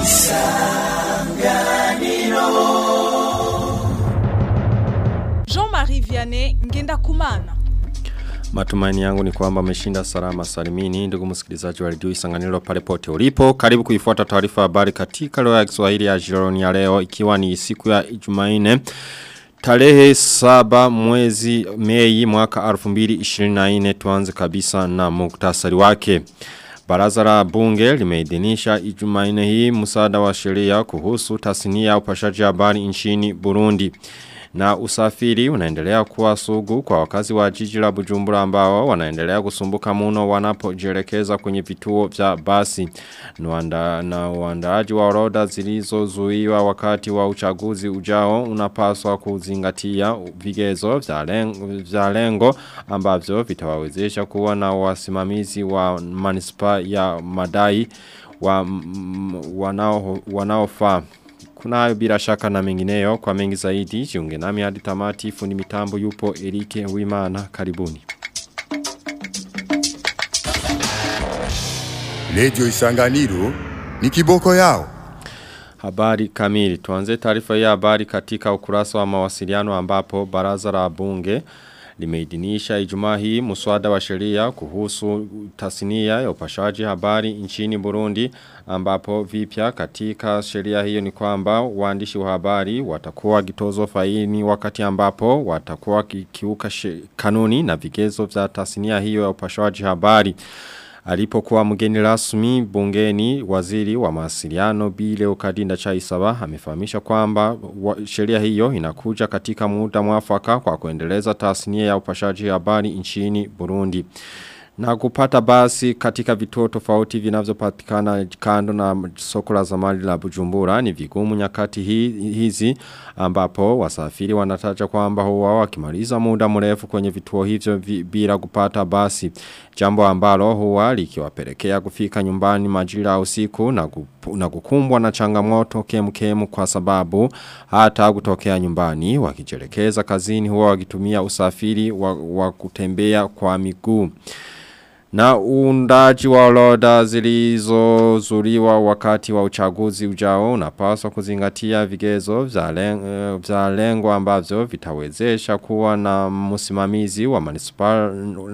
Jean-Marie Vianney Ngenda Kumana. Matumaini yangu ni kwamba ameshinda salama salimini ndugu msikilizaji wa redio Isanganiro pale pote ulipo. Karibu kuifuata taarifa habari katika lugha ya Kiswahili ya Jironi ya leo ikiwa ni siku ya Jumanne. Tarehe saba mwezi Mei mwaka 2024 tuanze kabisa na muktasari wake. Baraza la bunge limeidhinisha Ijumanne hii msaada wa sheria kuhusu tasnia ya upashaji habari nchini Burundi. Na usafiri unaendelea kuwa sugu kwa wakazi wa jiji la Bujumbura ambao wanaendelea kusumbuka muno wanapojielekeza kwenye vituo vya basi. Nwanda, na uandaaji wa orodha zilizozuiwa wakati wa uchaguzi ujao unapaswa kuzingatia vigezo vya lengo, vya lengo ambavyo vitawawezesha kuwa na wasimamizi wa manispa ya madai wa, wanao, wanaofaa kuna hayo bila shaka na mengineyo kwa mengi zaidi jiunge nami hadi tamati fundi mitambo yupo Erike Wimana karibuni. Radio Isanganiro ni kiboko yao. Habari kamili. Tuanze taarifa ya habari katika ukurasa wa mawasiliano ambapo baraza la bunge limeidhinisha Ijumaa hii muswada wa sheria kuhusu tasnia ya upashaji habari nchini Burundi ambapo vipya katika sheria hiyo ni kwamba waandishi wa habari watakuwa gitozo faini wakati ambapo watakuwa kikiuka kanuni na vigezo vya tasnia hiyo ya upashaji habari Alipokuwa mgeni rasmi bungeni waziri wa mawasiliano bile ukadinda chaisaba amefahamisha kwamba sheria hiyo inakuja katika muda mwafaka kwa kuendeleza tasnia ya upashaji habari nchini Burundi. Na kupata basi katika vituo tofauti vinavyopatikana kando na soko la zamani la Bujumbura ni vigumu nyakati hi, hizi ambapo wasafiri wanataja kwamba huwa wakimaliza muda mrefu kwenye vituo hivyo bila kupata basi jambo ambalo huwa likiwapelekea kufika nyumbani majira usiku na, kupu, na kukumbwa na changamoto kemkemu kwa sababu hata kutokea nyumbani wakijelekeza kazini huwa wakitumia usafiri wa, wa kutembea kwa miguu na uundaji wa orodha zilizozuriwa wakati wa uchaguzi ujao unapaswa kuzingatia vigezo vya lengo, vya lengo ambavyo vitawezesha kuwa na msimamizi wa municipal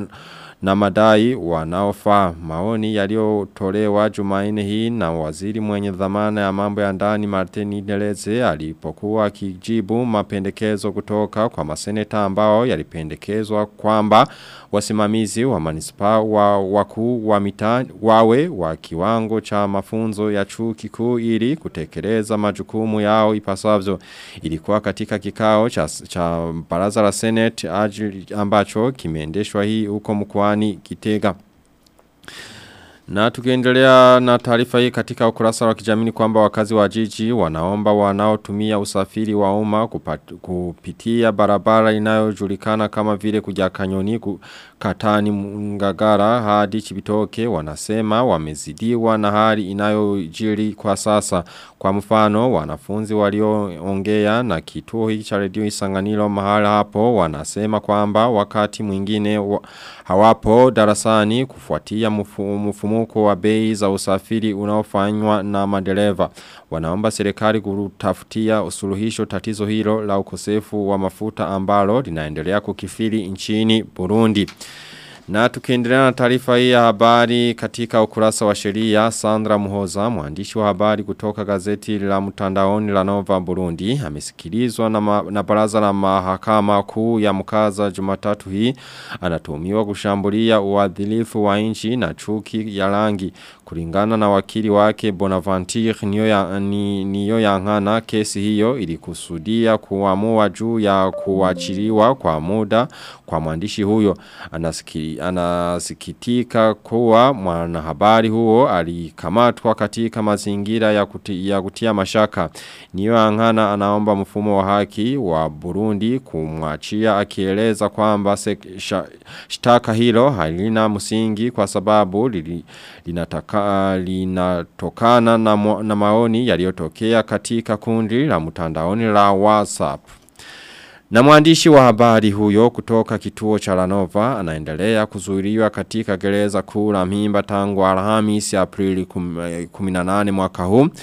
na madai wanaofaa maoni yaliyotolewa Jumanne hii na waziri mwenye dhamana ya mambo ya ndani Martin Deleze alipokuwa akijibu mapendekezo kutoka kwa maseneta ambao yalipendekezwa kwamba wasimamizi wa manispa wa wakuu wa mitaa wawe wa kiwango cha mafunzo ya chuo kikuu ili kutekeleza majukumu yao ipasavyo ilikuwa katika kikao cha, cha baraza la senate ambacho kimeendeshwa hii huko mkoani Kitega na tukiendelea na taarifa hii katika ukurasa wa kijamii kwamba wakazi wa jiji wanaomba wanaotumia usafiri wa umma kupitia barabara inayojulikana kama vile kuja kanyoni katani ngagara hadi chibitoke wanasema wamezidiwa na hali inayojiri kwa sasa kwa mfano wanafunzi walioongea na kituo hiki cha redio Isanganiro mahala hapo wanasema kwamba wakati mwingine wa, hawapo darasani kufuatia mfumuko wa bei za usafiri unaofanywa na madereva wanaomba serikali kutafutia usuluhisho tatizo hilo la ukosefu wa mafuta ambalo linaendelea kukifiri nchini Burundi Na tukiendelea na taarifa hii ya habari katika ukurasa wa sheria Sandra Muhoza mwandishi wa habari kutoka gazeti la mtandaoni la Nova Burundi amesikilizwa na, ma, na baraza la mahakama kuu ya mkaza Jumatatu hii anatumiwa kushambulia uadhilifu wa nchi na chuki ya rangi kulingana na wakili wake Bonaventure niyo ya, ni, niyo ya ngana kesi hiyo ilikusudia kuamua juu ya kuachiliwa kwa muda kwa mwandishi huyo anasiki, anasikitika kuwa mwanahabari huo alikamatwa katika mazingira ya, kuti, ya kutia mashaka niyo ya ngana anaomba mfumo wa haki wa Burundi kumwachia akieleza kwamba shtaka hilo halina msingi kwa sababu li, linataka linatokana na, na maoni yaliyotokea katika kundi la mtandaoni la WhatsApp. Na mwandishi wa habari huyo kutoka kituo cha Lanova anaendelea kuzuiliwa katika gereza kuu la Mhimba tangu Alhamisi Aprili 18 mwaka huu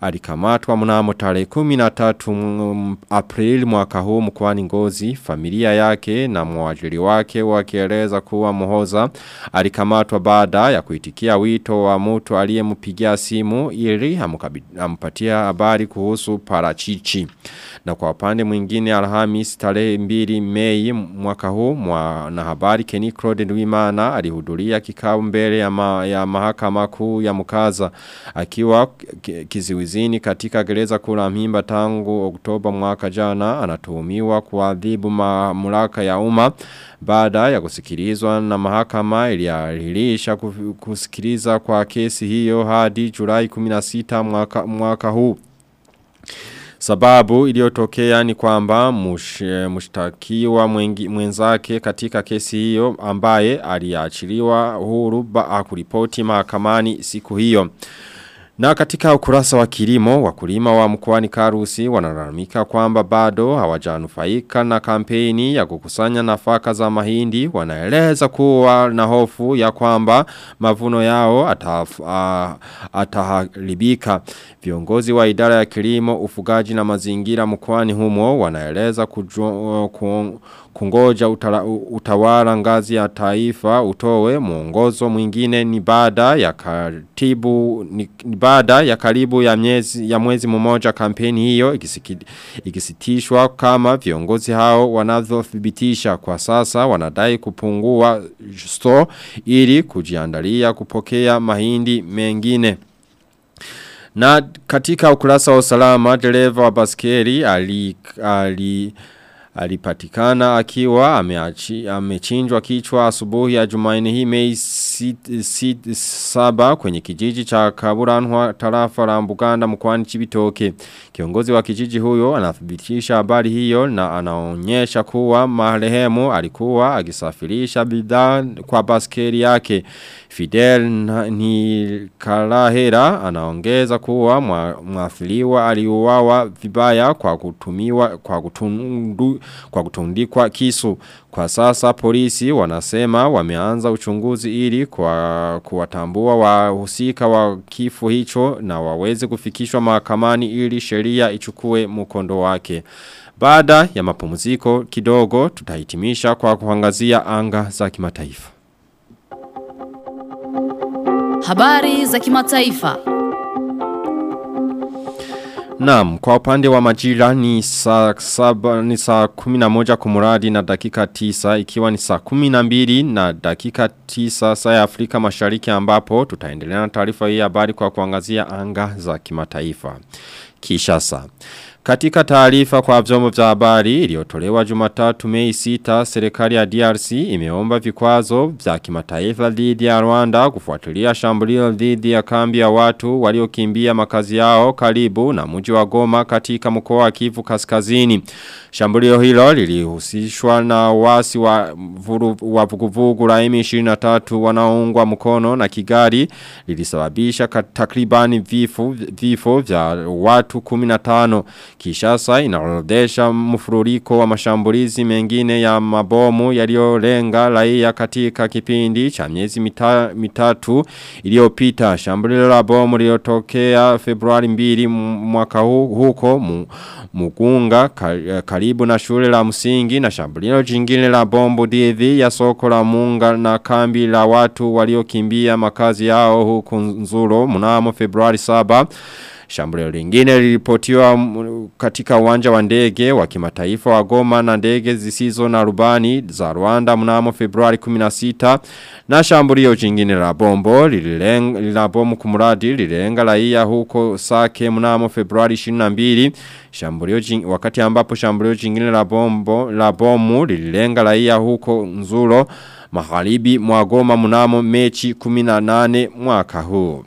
alikamatwa mnamo tarehe 13 Aprili mwaka huu mkoani Ngozi familia yake na mwajiri wake wakieleza kuwa Muhoza alikamatwa baada ya kuitikia wito wa mtu aliyempigia simu ili ampatia habari kuhusu parachichi na kwa upande mwingine Alhamis tarehe 2 Mei mwaka huu mwanahabari Kenny Claude Ndwimana alihudhuria kikao mbele ya, ma, ya mahakama kuu ya Mukaza akiwa kiziwizini katika gereza kula mhimba tangu Oktoba mwaka jana anatuhumiwa kuadhibu mamlaka ya umma baada ya kusikilizwa na mahakama iliahirisha kusikiliza kwa kesi hiyo hadi Julai 16 mwaka, mwaka huu Sababu iliyotokea ni kwamba mush, mushtakiwa mwengi, mwenzake katika kesi hiyo ambaye aliachiliwa huru ba kuripoti mahakamani siku hiyo. Na katika ukurasa wa kilimo, wakulima wa mkoani Karusi wanalalamika kwamba bado hawajanufaika na kampeni ya kukusanya nafaka za mahindi. Wanaeleza kuwa na hofu ya kwamba mavuno yao ataf, uh, ataharibika. Viongozi wa idara ya kilimo, ufugaji na mazingira mkoani humo wanaeleza kujua, ku, kungoja utala, utawala ngazi ya taifa utowe mwongozo mwingine ni baada ya katibu ni, ni baada ya karibu ya miezi ya mwezi mmoja kampeni hiyo ikisiki, ikisitishwa kama viongozi hao wanavyothibitisha kwa sasa wanadai kupungua store ili kujiandalia kupokea mahindi mengine na katika ukurasa wa usalama dereva wa baskeli ali, ali alipatikana akiwa ameachi, amechinjwa kichwa asubuhi ya Jumanne hii Mei 7 kwenye kijiji cha Kaburanwa tarafa la Mbuganda mkoani Chibitoke. Kiongozi wa kijiji huyo anathibitisha habari hiyo na anaonyesha kuwa marehemu alikuwa akisafirisha bidhaa kwa baskeli yake. Fidel ni Kalahera anaongeza kuwa mwathiriwa aliuawa vibaya kwa kutumiwa kwa kutundu kwa kutundikwa kisu. Kwa sasa polisi wanasema wameanza uchunguzi ili kwa kuwatambua wahusika wa kifo hicho na waweze kufikishwa mahakamani ili sheria ichukue mkondo wake. Baada ya mapumziko kidogo tutahitimisha kwa kuangazia anga za kimataifa. Habari za kimataifa. Naam, kwa upande wa majira ni saa saba, ni saa kuminamoja kumuradi na dakika tisa, ikiwa ni saa kuminambili na dakika tisa saa ya Afrika mashariki ambapo, tutaendelea na taarifa hii habari kwa kuangazia anga za kimataifa. Kishasa. Katika taarifa kwa vyombo vya habari iliyotolewa Jumatatu Mei 6, serikali ya DRC imeomba vikwazo vya kimataifa dhidi ya Rwanda kufuatilia shambulio dhidi ya kambi ya watu waliokimbia makazi yao karibu na mji wa Goma katika mkoa wa Kivu Kaskazini. Shambulio hilo lilihusishwa na wasi wa vuru, wa vuguvugu la M23 wanaoungwa mkono na Kigali lilisababisha takribani vifo vifo vya watu 15 Kishasa inaorodhesha mfururiko wa mashambulizi mengine ya mabomu yaliyolenga raia katika kipindi cha miezi mita, mitatu iliyopita. Shambulio la bomu lililotokea Februari 2 mwaka huu huko mu, Mugunga karibu na shule la msingi na shambulio jingine la bombu dhidi ya soko la Munga na kambi la watu waliokimbia makazi yao huku Nzuro mnamo Februari 7 Shambulio lingine lilipotiwa katika uwanja wa ndege wa kimataifa wa Goma na ndege zisizo na rubani za Rwanda mnamo Februari 16 na shambulio jingine la bombo lililenga la bomu kumuradi lililenga raia huko Sake mnamo Februari 22 shambulio jing, wakati ambapo shambulio jingine la bombo la bomu lililenga raia huko Nzuro magharibi mwa Goma mnamo Mechi 18 mwaka huu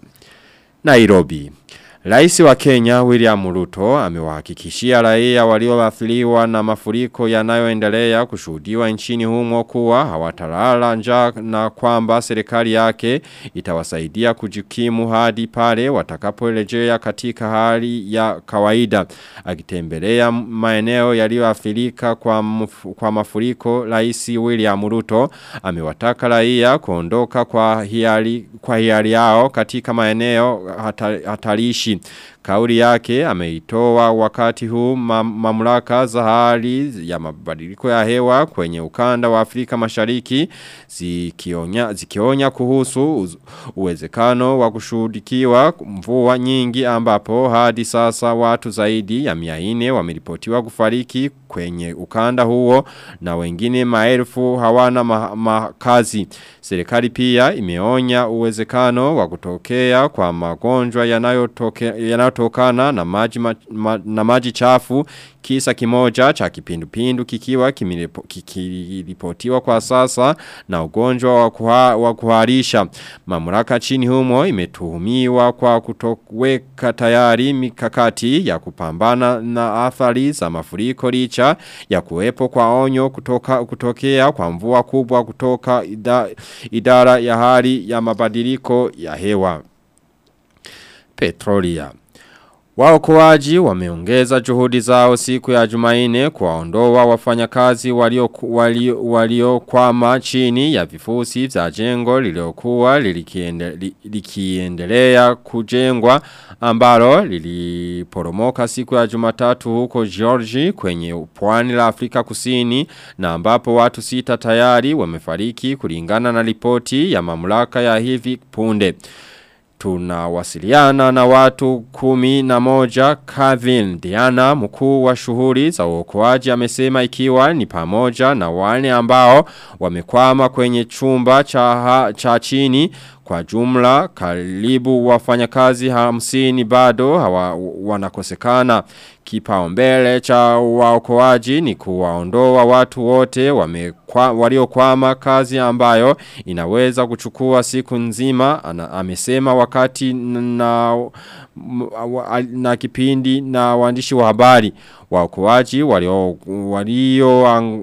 Nairobi Raisi wa Kenya William Ruto amewahakikishia raia walioathiriwa na mafuriko yanayoendelea kushuhudiwa nchini humo kuwa hawatalala njaa na kwamba serikali yake itawasaidia kujikimu hadi pale watakaporejea katika hali ya kawaida. Akitembelea maeneo yaliyoathirika kwa mf, kwa mafuriko Raisi William Ruto amewataka raia kuondoka kwa hiari kwa hiari yao katika maeneo hatarishi kijeshi. Kauli yake ameitoa wakati huu ma mamlaka za hali ya mabadiliko ya hewa kwenye ukanda wa Afrika Mashariki zikionya zikionya kuhusu uz- uwezekano wa kushuhudikiwa mvua nyingi ambapo hadi sasa watu zaidi ya 400 wameripotiwa kufariki kwenye ukanda huo na wengine maelfu hawana ma- makazi. Serikali pia imeonya uwezekano wa kutokea kwa magonjwa yanayotoke- yanayotokana na maji ma, ma, na maji chafu kisa kimoja cha kipindupindu kikiwa kimiripo- kikiripotiwa kwa sasa na ugonjwa wa, kuha, wa kuharisha. Mamlaka chini humo imetuhumiwa kwa kutoweka tayari mikakati ya kupambana na athari za mafuriko licha ya kuwepo kwa onyo kutoka kutokea kwa mvua kubwa kutoka ida, idara ya hali ya mabadiliko ya hewa. Petrolia Waokoaji wameongeza juhudi zao siku ya Jumaine kuwaondoa wafanyakazi walio walio waliokwama chini ya vifusi vya jengo liliokuwa lilikiende, li- likiendelea kujengwa ambalo liliporomoka siku ya Jumatatu huko Georgia kwenye pwani la Afrika Kusini na ambapo watu sita tayari wamefariki kulingana na ripoti ya mamlaka ya hivi punde. Tunawasiliana na watu kumi na moja Kevin Diana mkuu wa shughuli za uokoaji amesema ikiwa ni pamoja na wale ambao wamekwama kwenye chumba cha, ha, cha chini kwa jumla karibu wafanyakazi hamsini bado hawa, wanakosekana kipaumbele cha waokoaji ni kuwaondoa watu wote wamekwa, waliokwama kazi ambayo inaweza kuchukua siku nzima ana, amesema wakati na, na, na kipindi na waandishi wa habari waokoaji walio walio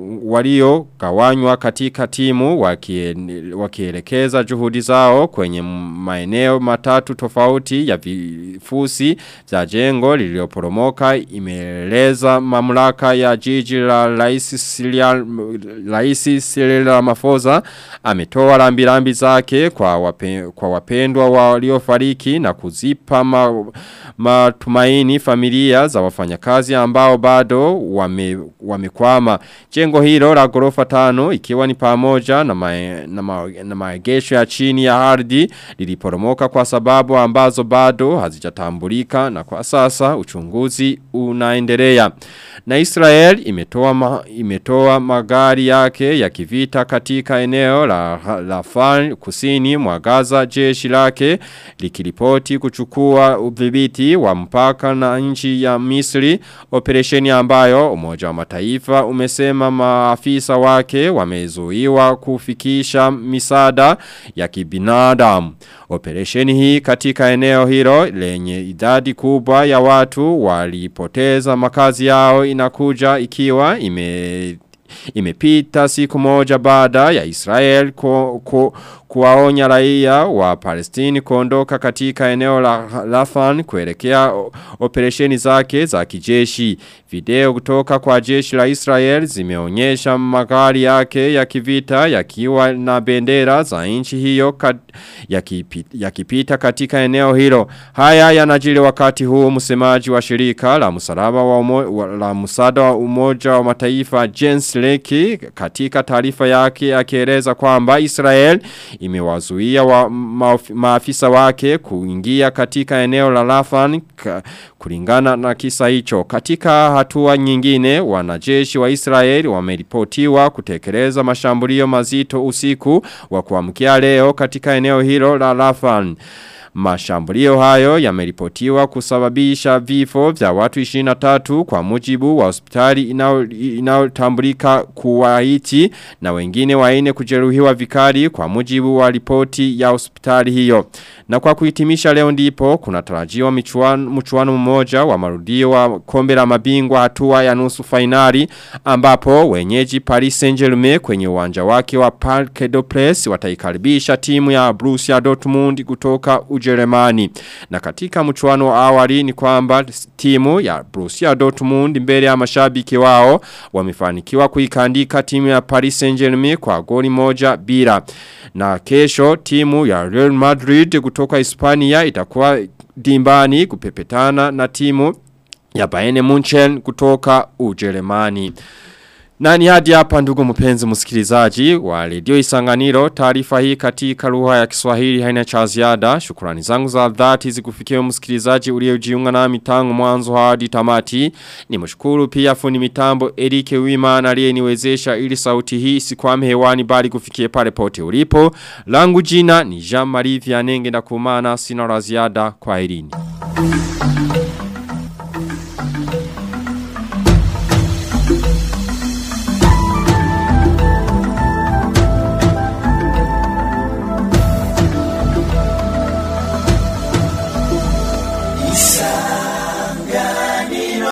walio gawanywa katika timu wakie, wakielekeza juhudi zao kwenye maeneo matatu tofauti ya vifusi za jengo lililoporomoka imeeleza mamlaka ya jiji la Rais Cyril Rais Cyril Ramaphosa ametoa rambirambi zake kwa wape, kwa wapendwa waliofariki na kuzipa ma, matumaini familia za wafanyakazi ambao bado wame, wamekwama. Jengo hilo la ghorofa tano ikiwa ni pamoja na, mae, na, ma, na maegesho ya chini ya ardhi liliporomoka kwa sababu ambazo bado hazijatambulika na kwa sasa uchunguzi unaendelea. Na Israel imetoa, ma, imetoa magari yake ya kivita katika eneo la Rafal kusini mwa Gaza jeshi lake likiripoti kuchukua udhibiti wa mpaka na nchi ya Misri operesheni ambayo umoja wa mataifa umesema maafisa wake wamezuiwa kufikisha misada ya kibinadamu. Operesheni hii katika eneo hilo lenye idadi kubwa ya watu walipoteza makazi yao inakuja ikiwa ime imepita siku moja baada ya Israel ku, ku, kuwaonya raia wa Palestini kuondoka katika eneo la Rafan kuelekea operesheni zake za kijeshi. Video kutoka kwa jeshi la Israel zimeonyesha magari yake ya kivita yakiwa na bendera za nchi hiyo kat, yakipita, yakipita katika eneo hilo. Haya yanajiri wakati huu msemaji wa shirika la msalaba wa umo, la msaada wa umoja wa mataifa Jens Leki katika taarifa yake akieleza kwamba Israel imewazuia wa maafisa wake kuingia katika eneo la Rafan kulingana na kisa hicho. Katika hatua nyingine wanajeshi wa Israeli wameripotiwa kutekeleza mashambulio mazito usiku wa kuamkia leo katika eneo hilo la Rafan. Mashambulio hayo yameripotiwa kusababisha vifo vya watu 23 kwa mujibu wa hospitali inayotambulika kuwaiti na wengine waine kujeruhiwa vikali kwa mujibu wa ripoti ya hospitali hiyo. Na kwa kuhitimisha leo ndipo kuna tarajiwa michuano, mchuano mmoja wa marudio wa kombe la mabingwa hatua ya nusu fainali ambapo wenyeji Paris Saint-Germain kwenye uwanja wake wa Parc des Princes wataikaribisha timu ya Borussia Dortmund kutoka uji Ujerumani. Na katika mchuano wa awali ni kwamba timu ya Borussia Dortmund mbele ya mashabiki wao wamefanikiwa kuikandika timu ya Paris Saint-Germain kwa goli moja bila. Na kesho timu ya Real Madrid kutoka Hispania itakuwa dimbani kupepetana na timu ya Bayern Munchen kutoka Ujerumani. Na ni hadi hapa ndugu mpenzi msikilizaji wa redio Isanganiro taarifa hii katika lugha ya Kiswahili haina cha ziada. Shukrani zangu za dhati zikufikie msikilizaji uliojiunga nami tangu mwanzo hadi tamati. Nimshukuru pia fundi mitambo Eric Wimana aliyeniwezesha ili sauti hii isikwame hewani bali kufikie pale pote ulipo. Langu jina ni Jean Marie Vianenge na kumana sina la ziada kwa elini.